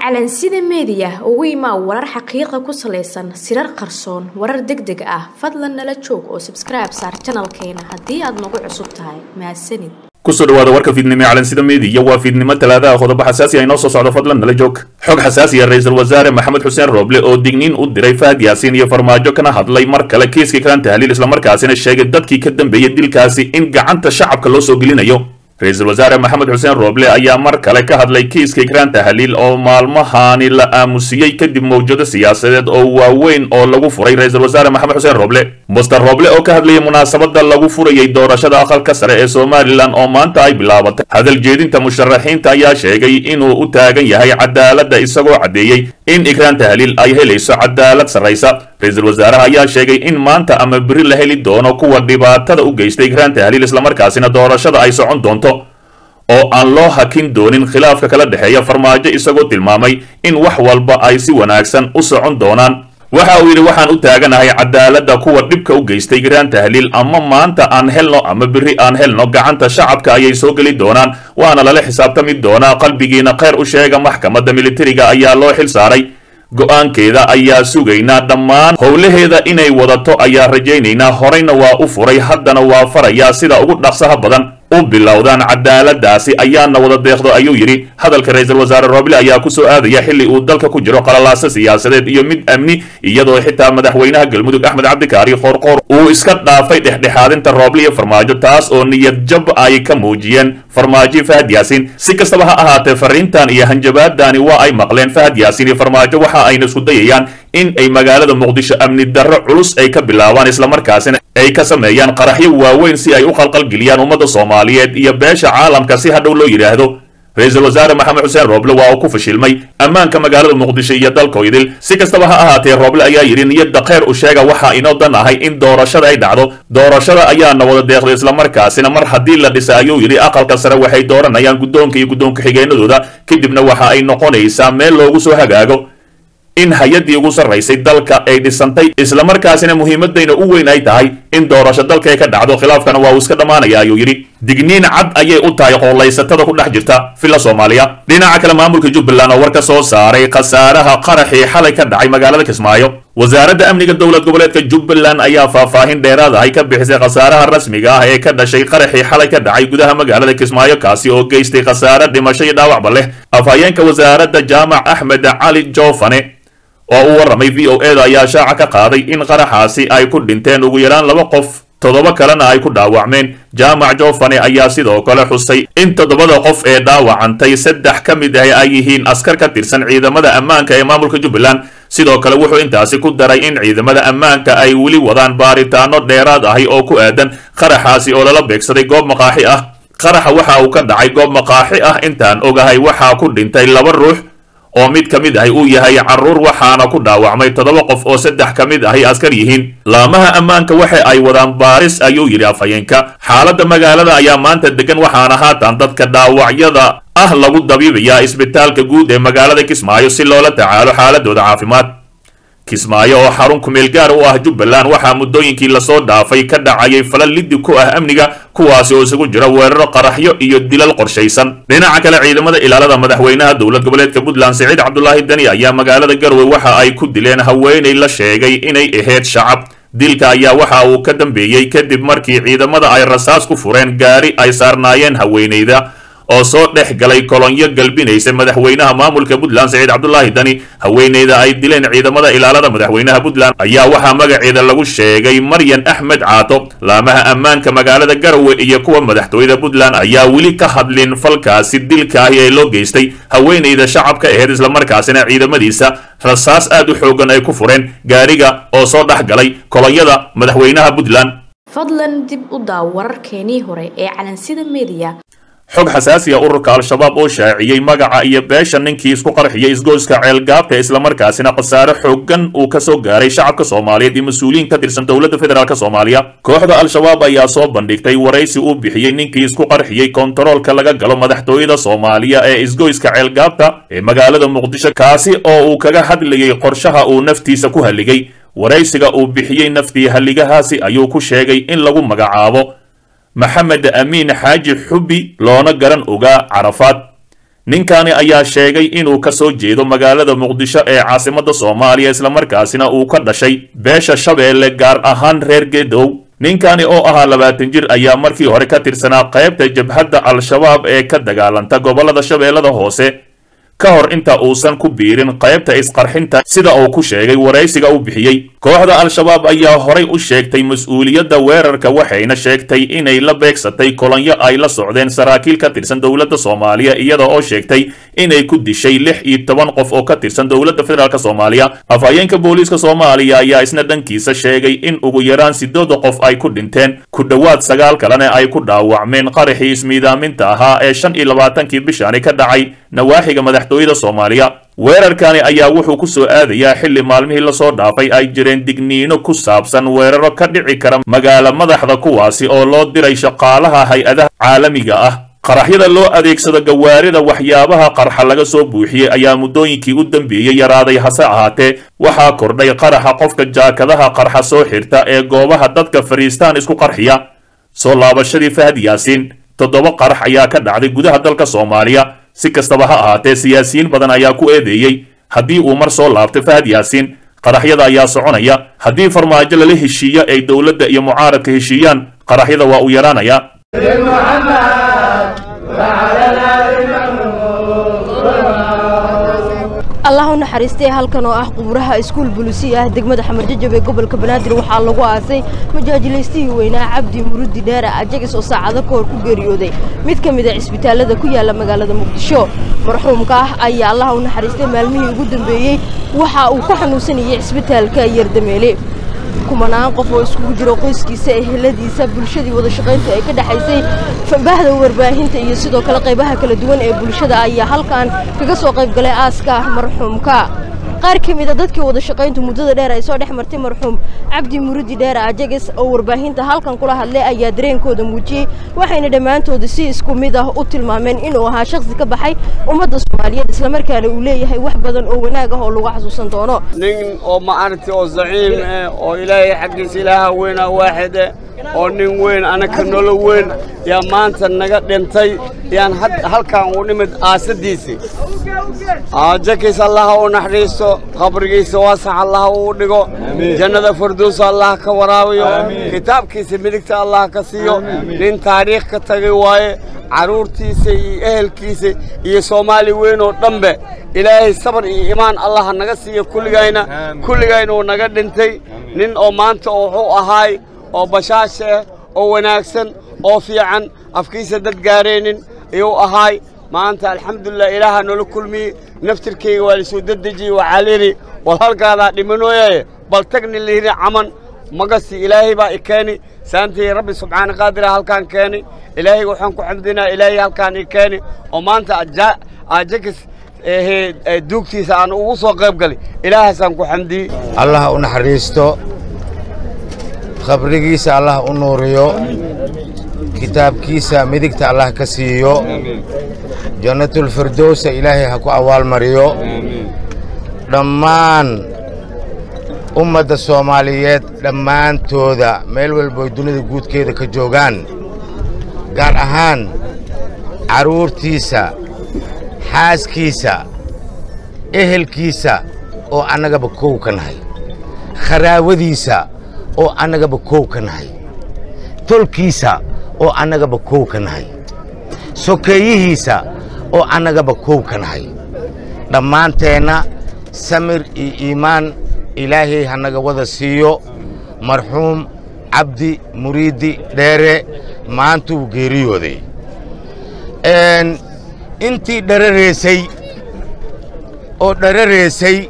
calansida meediya ugu imaa warar xaqiiqa ku salaysan sirar qarsoon warar deg deg ah fadlan nala joog oo sabskribe saar janalkeena haddii aad nagu cusub tahay mahadsanid kusoo dhawaada warka fiidnimo ee calansida meediya waa fiidnimo talaadaha qodobo xasaasi ah inoo soo socdo fadlan nala joog xog xasaasi ah ra-iisul wasaare maxamed xuseen rooble oo digniin u diray fahad yaasiin iyo farmaajo kana hadlay mar kale kiiskii kalan tahliil islamarkaasina sheegay dadkii ka dambeeyey dilkaasi in gacanta shacabka loo soo gelinayo ra-iisul wasaare maxamed xuseen rooble ayaa mar kale ka hadlay kiiska ikraan tahliil oo maalmahaani la aamusiyey kadib mawjado siyaasadeed oo waaweyn oo lagu furay ra-iisul wasaare maxamed xuseen rooble muster rooble oo ka hadlayay munaasabada lagu furayay doorashada aqalka sare ee somalilan oo maanta ay bilaabatay hadal jeedinta musharaxiinta ayaa sheegay inuu u taagan yahay cadaaladda isagoo caddeeyey in ikraan tahliil ay helayso cadaalad sarraysa ra-iisul wasaaraha ayaa sheegay in maanta ama beri la heli doono kuwa dhibaatada u geystay ikraan tahliil islamarkaasina doorashada ay socon doonto oo aan loo hakin doonin khilaafka kala dhexeeya farmaajo isagoo tilmaamay in wax walba ay si wanaagsan u socon doonaan waxa uu yidhi waxaan u taaganahay cadaaladda kuwa dhibka u geystay ikraan tahliil ama maanta aan helno ama beri aan helno gacanta shacabka ayay soo geli doonaan waana lala xisaabtami doonaa qalbigiina kheyr u sheega maxkamadda militariga ayaa loo xil saaray go-aankeeda ayaa sugaynaa dhammaan howlaheeda inay wadato ayaa rajaynaynaa horeyna waa u furay haddana waa farayaa sida ugu dhaqsaha badan u bilowdaan cadaaladaasi ayaana wada deeqdo ayuu yidhi hadalka ra-iisul wasaare rooble ayaa ku soo aadaya xilli uu dalka ku jiro qalalaaso siyaasadeed iyo mid amni iyadoo xitaa madaxweynaha galmudug axmed cabdikaari qoorqoor uu iska dhaafay dhexdhexaadinta rooble iyo farmaajo taas oo niyad jab ay ka muujiyeen farmaajo fahad yaasiin si kastaba ha ahaatee fariintan iyo hanjabaadani waa ay maqleen fahad yaasiin iyo farmaajo waxa ayna isku dayayaan in ay magaalada muqdisho amni darro culus ay ka bilaabaan islamarkaasina ay ka sameeyaan qaraxyo waaweyn si ay u qalqalgeliyaan ummadda soomaaliyeed iyo beesha caalamka si hadhow loo yidhaahdo ra-iisul wasaare maxamed xuseen rooble waa uu ku fashilmay ammaanka magaalada muqdisho iyo dalka idil si kastaba ha ahaatee rooble ayaa yidhi niyadda kheyr u sheega waxaa inoo dan ahay in doorashada ay dhacdo doorashada ayaana wada deeqday islamarkaasina mar haddii la dhisa ayuu yidhi aqalka sare waxay dooranayaan guddoonka iyo guddoonka xigeenadooda kadibna waxa ay noqonaysaa meel loogu soo hagaago in hay-addii ugu sarraysay dalka ay dhisantay islamarkaasina muhiimadayna u weyn ay tahay in doorasho dalka ay ka dhacdo khilaafkana waa uu iska dhammaanaya ayuu yidhi digniin cad ayay u tahay qoollaysatada ku dhex jirta villa soomaaliya dhinaca kale maamulka jubbaland oo war ka soo saaray khasaaraha qaraxii xalay ka dhacay magaalada kismaayo wasaaradda amniga dowlad goboleedka jubbaland ayaa faahfaahin dheeraad ahay ka bixisay khasaaraha rasmiga ah ee ka dhashay qaraxii xalay ka dhacay gudaha magaalada kismaayo kaasi oo geystay khasaare dhimasho iyo dhaawacba leh afhayeenka wasaaradda jaamac axmed cali joofane oo u warramay v o eda ayaa shaaca ka qaaday in qaraxaasi ay ku dhinteen ugu yaraan laba qof toddoba kalena ay ku dhaawacmeen jaamac joofane ayaa sidoo kale xusay in toddobada qof ee dhaawacantay saddex ka mid ah ay yihiin askar ka tirsan ciidamada ammaanka ee maamulka jubbaland sidoo kale wuxuu intaasi ku daray in ciidamada ammaanka ay weli wadaan baaritaano dheeraad ahi oo ku aadan qaraxaasi oo lala beegsaday goob maqaaxi ah qaraxa waxa uu ka dhacay goob maqaaxi ah intaan ogahay waxaa ku dhintay laba ruux oo mid ka mid ahi uu yahay carruur waxaana ku dhaawacmay toddoba qof oo saddex ka mid ahi askar yihiin laamaha ammaanka waxa ay wadaan baaris ayuu yidhi afhayeenka xaaladda magaalada ayaa maanta degan waxaana haatan dadka dhaawacyada ah lagu dabiibayaa isbitaalka guud ee magaalada kismaayo si loola tacaalo xaaladooda caafimaad kismaayo oo xarun kumeel gaar u ah jubbaland waxaa muddooyinkii lasoo dhaafay ka dhacayay falal liddi ku ah amniga kuwaasi oo isugu jira weeraro qaraxyo iyo dilal qorshaysan dhinaca kale ciidamada ilaalada madaxweynaha dowlad goboleedka puntland siciid cabdulaahi deni ayaa magaalada garowe waxa ay ku dileen haweenay la sheegay inay ahayd shacab dilka ayaa waxa uu ka dambeeyey kadib markii ciidamada ay rasaas ku fureen gaari ay saarnaayeen haweenayda oo soo dhex galay kolonyo galbinaysa madaxweynaha maamulka puntland siciid cabdulaahi dani haweeneyda ay dileen ciidamada ilaalada madaxweynaha puntland ayaa waxaa magaceeda lagu sheegay maryan axmed caato laamaha ammaanka magaalada garowe iyo kuwa madaxtooyada puntland ayaa weli ka hadlin falkaasi dilka ahi ee loo geystay haweeneyda shacabka aheyd islamarkaasina ciidamadiisa rasaas aad u xoogan ay ku fureen gaariga oo soo dhex galay kolonyada madaxweynaha puntland fadlan dib u daaw wararkeenii hore ee calansida meediya xog xasaasi ah ururka al-shabaab oo shaaciyey magaca iyo beesha ninkii isku qarxiyay isgoyska ceelgaabka islamarkaasina khasaare xoogan uu ka soo gaaray shacabka soomaaliyeed iyo mas-uuliyiin ka tirsan dowladda federaalk soomaaliya kooxda al-shabaab ayaa soo bandhigtay waraysi uu bixiyey ninkii isku qarxiyey kontaroolka laga galo madaxtooyada soomaaliya ee isgoyska ceelgaabka ee magaalada muqdisho kaasi oo uu kaga hadlayay qorshaha uu naftiisa ku halligay waraysiga uu bixiyey naftii halligahaasi ayuu ku sheegay in lagu magacaabo maxamed amiin xaaji xubi loona garan ogaa carafaad ninkani ayaa sheegay inuu ka soo jeedo magaalada muqdisho ee caasimadda soomaaliya islamarkaasina uu ka dhashay beesha shabeelle gaar ahaan reer gedow ninkani oo ahaa labaatan jir ayaa markii hore ka tirsanaa qaybta jabhadda al-shabaab ee ka dagaalanta gobollada shabeellada hoose ka hor inta uusan ku biirin qaybta isqarxinta sida uu ku sheegay waraysiga u bixiyey kooxda al-shabaab ayaa horay u sheegtay mas-uuliyadda weerarka waxayna sheegtay inay la beegsatay kolonyo ay la socdeen saraakiil ka tirsan dowladda soomaaliya iyada oo sheegtay inay ku dishay lix iyo toban qof oo ka tirsan dowladda federaalk soomaaliya afhayeenka booliiska soomaaliya ayaa isna dhankiisa sheegay in ugu yaraan sidooda qof ay ku dhinteen ku dhowaad sagaal kalena ay ku dhaawacmeen qaraxii ismiidaaminta ahaa ee shan iyo labaatankii bishani ka dhacay nawaaxiga madaxtooyada soomaaliya weerarkani ayaa wuxuu ku soo aadayaa xilli maalmihii lasoo dhaafay ay jireen digniino ku saabsan weeraro ka dhici kara magaalo madaxda kuwaasi oo loo diray shaqaalaha hay-adaha caalamiga ah qaraxyada loo adeegsado gawaarida waxyaabaha qarxa laga soo buuxiyey ayaa muddooyinkii u dambeeyey yaraaday hase ahaatee waxaa kordhay qaraxa qofka jaakadaha qarxa soo xirta ee goobaha dadka fariistaan isku qarxiya soo laabashadii fahad yaasiin toddoba qarax ayaa ka dhacday gudaha dalka soomaaliya si kastaba ha ahaatee siyaasiyiin badan ayaa ku eedeeyey haddii uu mar soo laabto fahad yaasiin qaraxyada ayaa soconaya haddii farmaajo lala heshiiyo ay dowladda iyo mucaaradka heshiiyaan qaraxyada waa uu yaraanaya allah u naxariistay halkan oo ah quburaha iskuul bulisi ah degmada xamarjajab ee gobolka banaadir waxaa lagu aasay majaajilaystihii weynaa cabdi murudi dheere ajagis oo saacado ka hor ku geeriyooday mid ka mid a cisbitaalada ku yaala magaalada muqdisho marxuumka ah ayaa allah u naxariistay maalmihii ugu dambeeyey waxa uu ku xanuunsanayay cisbitaalka yardameele kumanaan qof oo iskugu jiro qoyskiisa eheladiisa bulshadii wada shaqaynta ay ka dhexaysay bahda warbaahinta iyo sidoo kale qaybaha kala duwan ee bulshada ayaa halkan kaga soo qayb galay aaska marxuumka qaar ka mid a dadkii wada shaqayntu muddada dheer ay soo dhex martay marxuum cabdi murudi dheer ajages oo warbaahinta halkan kula hadlay ayaa dareenkooda muujiyey waxayna dhammaantooda si isku mid ah u tilmaameen inuu ahaa shakhsi ka baxay ummadda soomaaliyeed islamarkaana uu leeyahay wax badan oo wanaag ah oo lagu xasuusan doono nin oo maaragtay oo zaciim eh oo ilaahay xaggiisa ilaaha weynaa waaxide oo nin weyn anaka nolo weyn yaa maanta naga dhintay yaan halkan u nimid aasadiisii jakis allaha u naxariisto qabrigiisa waasax allaha uu dhigo jannada farduusa allah ka waraabiyo kitaabkiisa midigta allah ka siiyo nin taariikh ka tagay waaye carruurtiisa iyo ehelkiisa iyo soomaali weyn oo dhanbe ilaahay sabar iyo imaan allaha naga siiyo kulligayna kulligayna uu naga dhintay nin oo maanta wuxuu ahaay oo bashaasha ah oo wanaagsan oo fiican afkiisa dad gaaraynin ayuu ahaay maanta alxamdulilah ilaaha noola kulmiyey naftirkayga waa lasoo dedejiyey waxaa layidhi wal halkaadaa dhimanooyaye bal tagni layidhi caman magasi ilaahay baa i keeni saantii rabbi subxaana qaadira halkaan keeni ilaahay waxaan ku xamdinaa ilaahay halkaan i keeni oo maanta ajakis duugtiisa aan ugu soo qayb galay ilaahaasaan ku xamdiyey allah u naxariisto qabrigiisa allah u nuuriyo kitaabkiisa midigta allah ka siiyo jannatulfirdowsa ilaahay ha ku abaalmariyo dhammaan ummadda soomaaliyeed dhammaantooda meel walboy dunida guudkeeda ka joogaan gaar ahaan carruurtiisa xaaskiisa ehelkiisa oo annagaba kow ka nahay kharaawadiisa oo annagaba kow ka nahay tolkiisa oo annagaba kow ka nahay sokeeyihiisa oo annagaba kow ka nahay dhammaanteenna samir iyo iimaan ilaahay ha naga wada siiyo marxuum cabdi muriidi dheere maantuu geeriyooday intii dharareesay oo dharareesay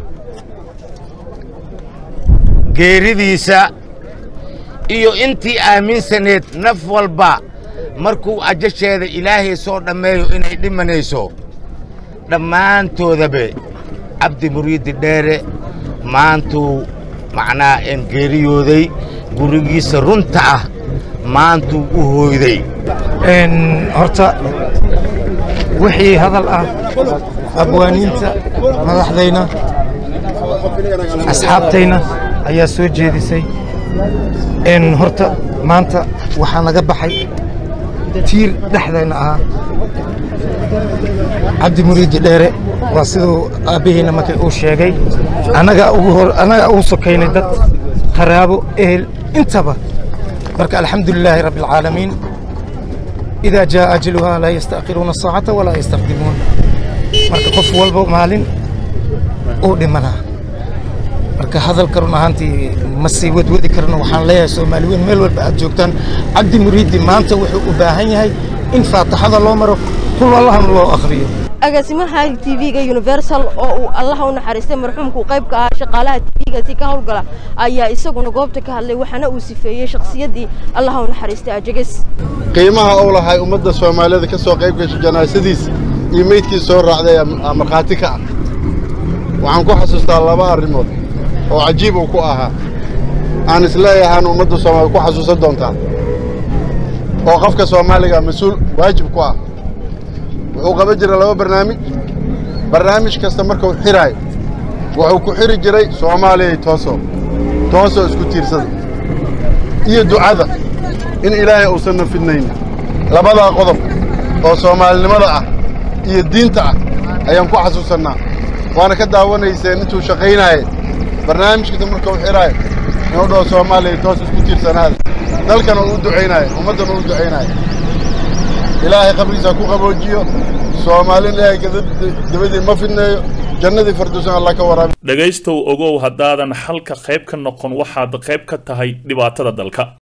geeridiisa iyo intii aaminsaneed naf walba markuu ajasheeda ilaahay soo dhammeeyo inay dhimanayso dhammaantoodabe cabdi muriidi dheere maantuu macnaa een geeriyooday gurigiisa runta ah maantuu u hooyday horta wixii hadal ah abwaaniinta madaxdayna asxaabtayna ayaa soo jeedisay horta maanta waxaa naga baxay tiir dhexdayna ahaa cabdi muriidi dheere waa siduu aabbihiina markii uu sheegay annagaa ugu hor annagaa ugu sokaynay dad qaraabo ehel intaba marka alxamdu lilaahi rabbi alcaalamiin idaa jaa ajaluhaa laa yastaakiruuna saacata walaa yastaqdimuun marka qof walba maalin uu dhimanaa marka hadalka run ahaantii ma sii wadwadi karno waxaan leeyahay soomaali weyn meel walba aad joogtaan cabdi muriidi maanta wuxuu u baahan yahay in faataxada loo maro kul allahna loo akhriyo agaasimaha tv-ga universal oo uu allaha u naxariistay marxuumku qayb ka ah shaqaalaha tv-gaasi ka howlgala ayaa isaguna goobta ka hadlay waxaana uu sifeeyey shakhsiyaddii allaha u naxariistay ajages qiimaha uu lahay ummadda soomaalida ka soo qayb gashay janaasadiisa iyo meydkii soo raacday aa markhaati ka ah waxaan ku xasuustaa laba arrimood oo cajiib uu ku ahaa aan isleeyahaan ummadda soomaalida ku xasuusan doontaa oo qofka soomaaliga mas-uul waajib ku ah wuxuu qaban jiray laba barnaamij barnaamij kasta markuu xiraayo wuxuu ku xiri jiray soomaaliyay tooso toosoo isku tiirsada iyo ducada in ilaahay uusanna fidnaynin labadaa qodob oo soomaalinimada ah iyo diinta ah ayaan ku xasuusannaa waana ka daawanayseen intuu shaqaynaayay barnaamij kasta markuu xiraayo inuu dhaho soomaaliya toos isku tiirsanaada dalkana uu u ducaynaayo ummaddana uu u ducaynaayo ilaahay qabrigiisa ku qaboojiyo soomaalin ilaahay dabadii ma fidneeyo jannadii farduusan allah ka waraabi dhegaystow ogow haddaadan xalka qayb ka noqon waxaad qayb ka tahay dhibaatada dalka